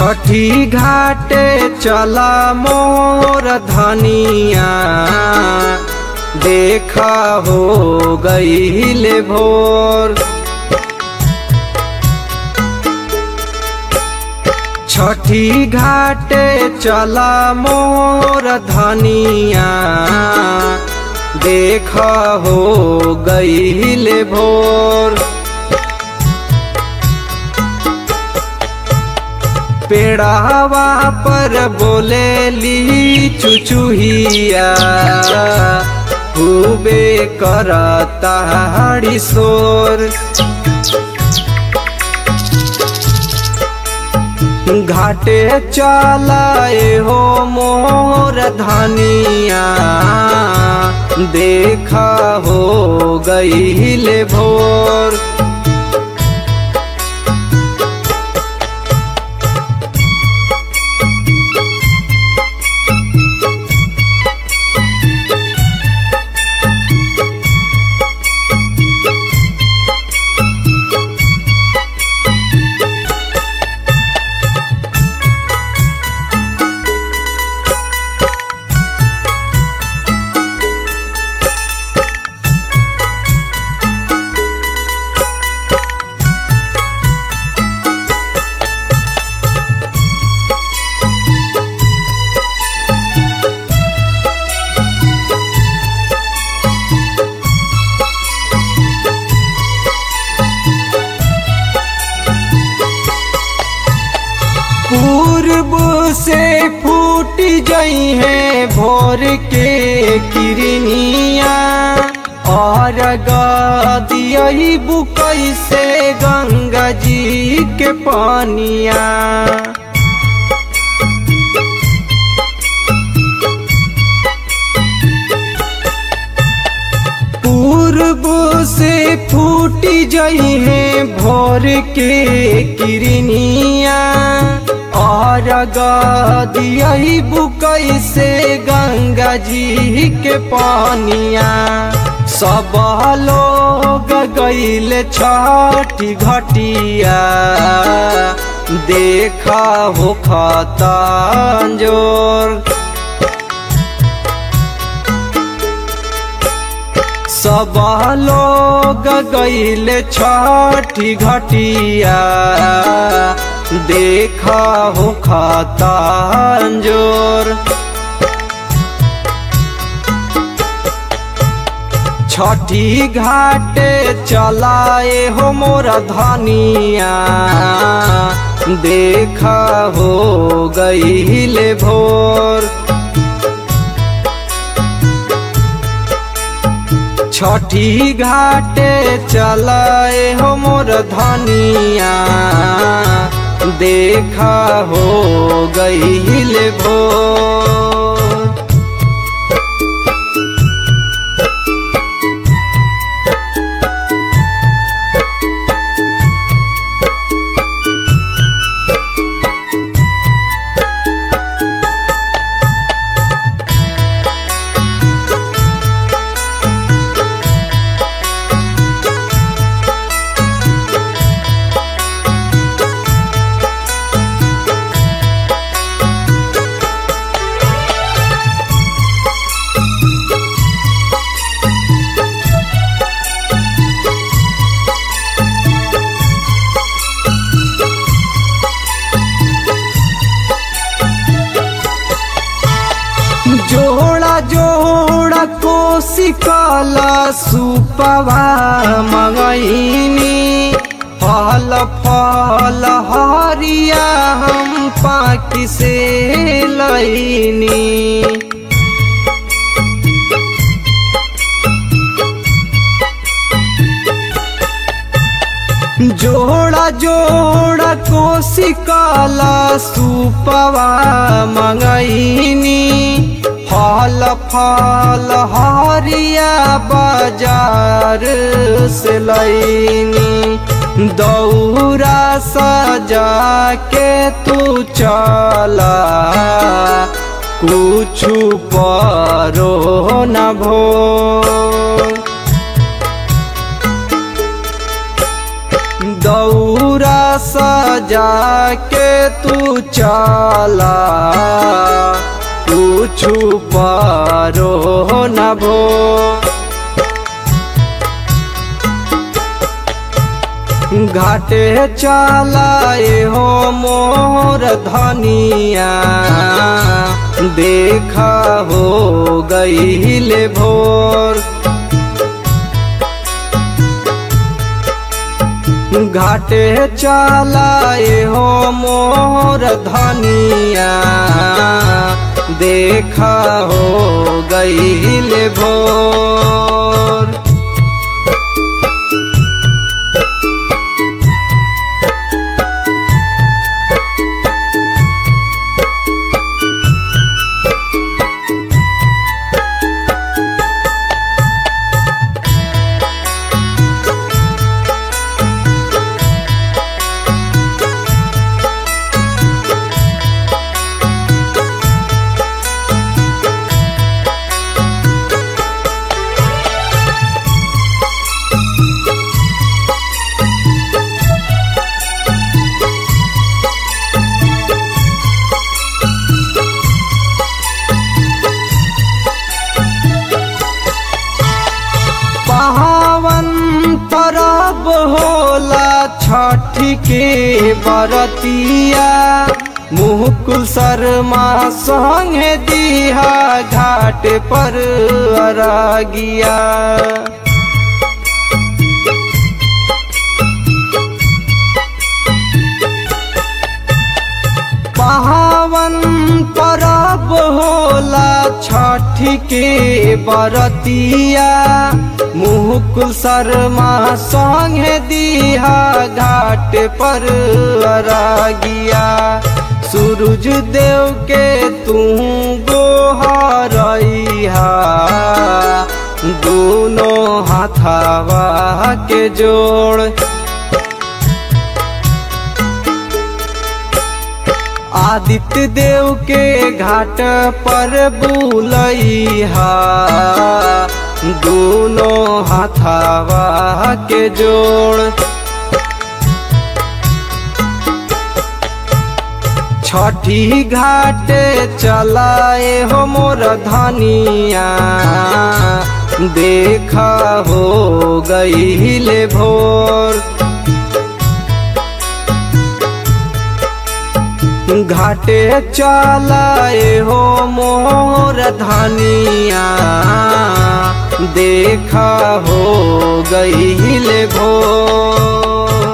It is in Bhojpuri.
छठी घाटे चला मोर धनिया देखा हो गईले भोर छठी घाटे चला मोर धनिया देखा हो गईले भोर पेड़ावा पर बोलेली चुचुहिया खूबे करता हड़ी शोर घाटे चलाए हो मोर धनिया देखा हो गईले भोर पूर्व से फूट गई है भोर के किरनिया और गदियई बुकई से गंगा जी के पानिया पूर्व से फूट जई है भोर के किरनिया और गदियई बुकई से गंगा जी के पानिया सब लोग गईल छठी घटिया देखा हो खतांजोर सब लोग गईल छठी घटिया देखा हो खतांजोर छठी घाटे चलाए हो मोर धनिया देखा हो गईले भोर छठी घाटे चलाए हो मोर धनिया देखा हो गईले भोर जोड़ा जोड़ा कोसी काला सुपवा मंगईनी फल फल हरिया हम पाकि से लईनी जोड़ा जोड़ा कोसी काला सुपवा मंगईनी फल फल हरिया बाजार से लईनी दौरा सजा के तू चला कुछ परो न भो दौरा सजा के तू चला कुछु परो न भो घाटे चलाए हो मोर धनिया देखा हो गईले भोर घाटे चलाए हो मोर धनिया देखा हो गईले भोर पावन परब होला छठ के बरतिया मुकुल शर्मा संगे दिहा घाट पर अरगिया पावन परब होला छठ के बरतिया मुकुल शर्मा संगे दिहा घाट पर अरगिया सूरज देव के तू गोहरैहा दोनों हाथावा के जोड़ आदित्य देव के घाट पर बुलैहा दोनों हाथावा के जोड़ छठी घाट चलाए हो मोर धनिया देखा हो गईले भोर घाटे चलाए हो मोर धनिया देखा हो गईले भोर